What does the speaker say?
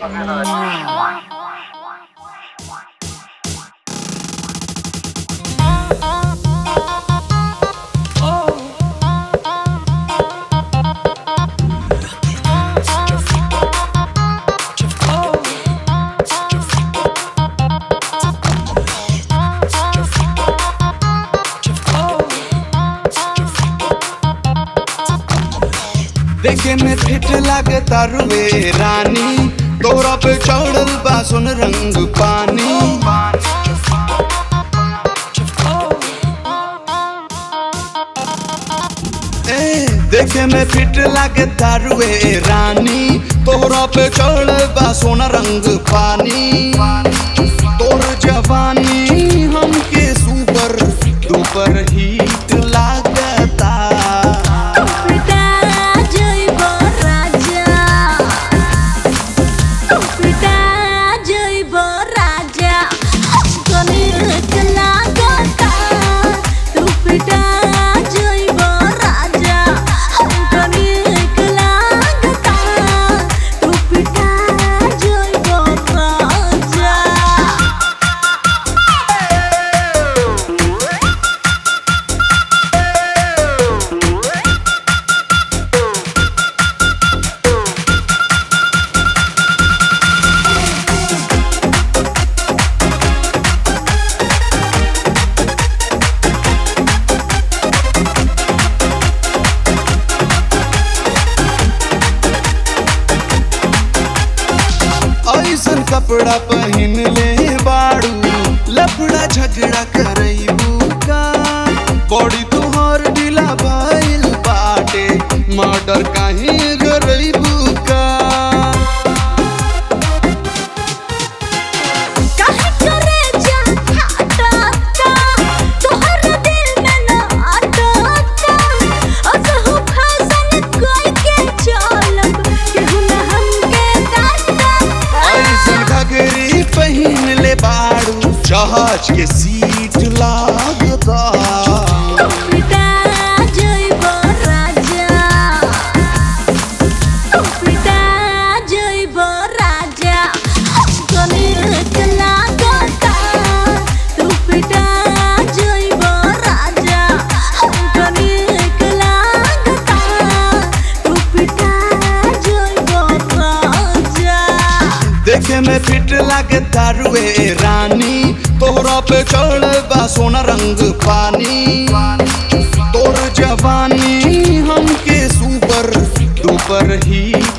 देखे में फिट लागे तारुए रानी तोरा पे चढ़ल बा सुन रंग पानी ए देखे में फिट लागे तारुए रानी तोरा पे चढ़ल बा सोना रंग पानी तोर जवानी हमके सुपर दुपर हीट लागता पिता जइब राजा पिता जइब राजा कनिक लागता तू पिता जइब राजा कनिक लागता तू पिता जइब राजा ऐसन कपड़ा पहन ले बाड़ू लफड़ा झगड़ा करईबू का बॉडी तुहर ढीला भइल बाटे मर्डर काहे करईबू का काहे करे जा हटाता तोहर दिल में न अटता असहु फैशन कोई के चलब केहू न हमके डांटा ऐसन घघरी पहन ले बाड़ू जहाज के सीट लागता पिता जइब राजा पिता जइब राजा कनिक लागता तू पिता जइब राजा कनिक लागता तू पिता जइब राजा देखे में फिट लागे तारुए रानी तोहरा पे चढ़ बा सोना रंग पानी तोर जवानी हमके सुपर दुपर ही